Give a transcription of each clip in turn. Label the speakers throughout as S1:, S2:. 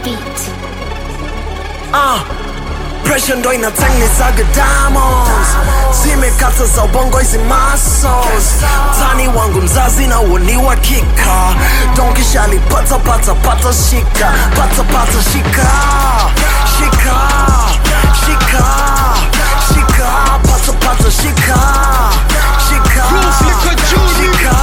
S1: beat.
S2: Ah, pressure ndo inatengenezaga diamonds zimekata za ubongo hizi muscles tani wangu mzazi na uoni wa kika donkishali pata pata pata shika pata pata shika shika shika shika pata pata shika shika
S3: Groove liko juu.
S2: shika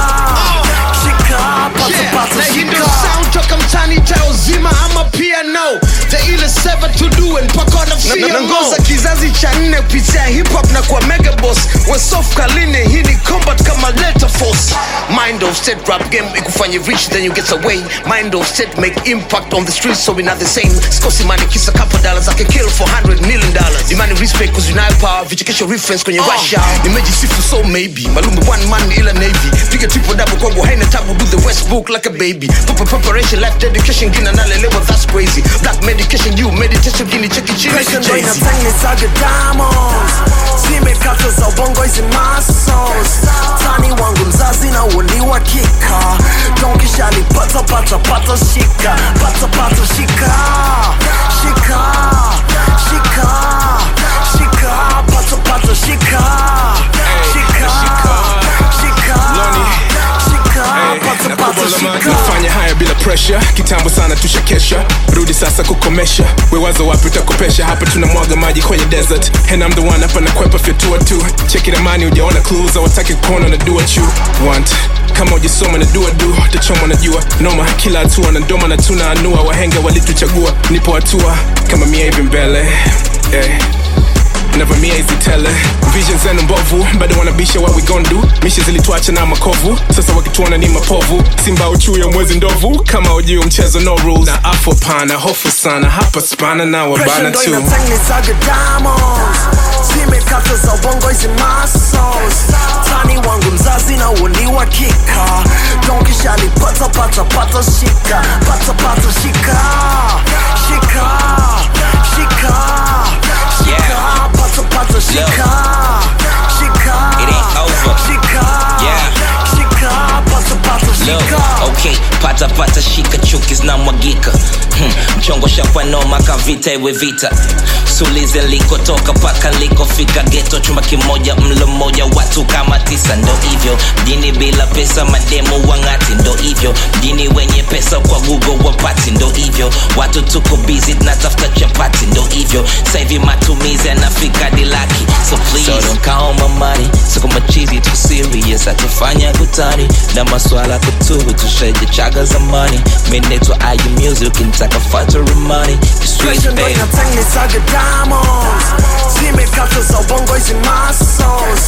S2: shika pata
S3: Yeah,
S2: pata
S3: na hii ndo
S2: shika
S3: sound toka mtani tao zima ama piano the ile seva to do and mpaka wanafia nangoza kizazi cha nne kupitia hip hop na kwa mega boss wesof kaline hii ni combat kama letter force mind of state rap game ikufanye rich then you get away mind of state make impact on the streets so we not the same sikosi money kisa couple dollars I can kill for 100 million dollars demand respect cause you know power vichekesho reference kwenye russia nimejisifu so maybe malumbe one man ila navy piga triple double kwangu haina tabu do the westbook like a baby Proper preparation life dedication gina nalelewa that's crazy black medication you meditation gini cheki chini
S2: Pressure ndo
S3: Jay-Z.
S2: inatengenezaga diamonds zimekata za ubongo hizi muscles tani wangu mzazi na uoni wa kika donkishali pata pata pata shika pata pata shika shika shika shika pata pata shika shika shika shika pata pata shika
S4: nafanya haya bila pressure kitambo sana tushakesha rudi sasa kukomesha wewazo wapi utakopesha hapa tunamwaga maji kwenye desert and I'm the one hapa nakwepa fyatua tu cheki ramani ujaona clues awataki kuona na do what you want kama ujisoma na dua du tachoma na jua noma kila hatua na ndoma na tuna anua wahenga walituchagua nipo hatua kama mia hivi mbele eh navamia hizi tele vision zenu mbovu bado wanabisha what we gon do misha zilituacha na makovu sasa wakituona ni mapovu simba uchuya mwezi ndovu kama ujio mchezo no rules na afo pana hofu sana hapa spana na
S2: Pressure
S4: wabana
S2: ndo
S4: tu
S2: inatengenezaga diamonds zimekata za ubongo hizi muscles tani wangu mzazi na uoni wa kika donkishali pata pata pata shika pata pata shika shika shika shika pata pata shika shika
S5: It ain't over.
S2: shika
S5: Yeah.
S2: shika pata pata
S5: Look,
S2: shika
S5: okay, pata pata shika chuki zinamwagika hmm, mchongo shakwanoma kavita iwe vita sulize likotoka paka likofika geto chumba kimoja mlo mmoja watu kama tisa ndo hivyo mjini bila pesa mademu wang'ati ndo hivyo mjini wenye pesa kwa google wapati ndo hivyo watu tuko busy tunatafuta chapati ndo hivyo sahivi matumizi yanafika dilaki so please so don't count my money siko machizi tu serious atufanya kutani na maswala kutubu tushaje chaga zamani minetwa ayu music ukintaka factory money sweet
S2: Pressure ndo
S5: baby
S2: inatengenezaga diamonds zimekata za ubongo hizi muscles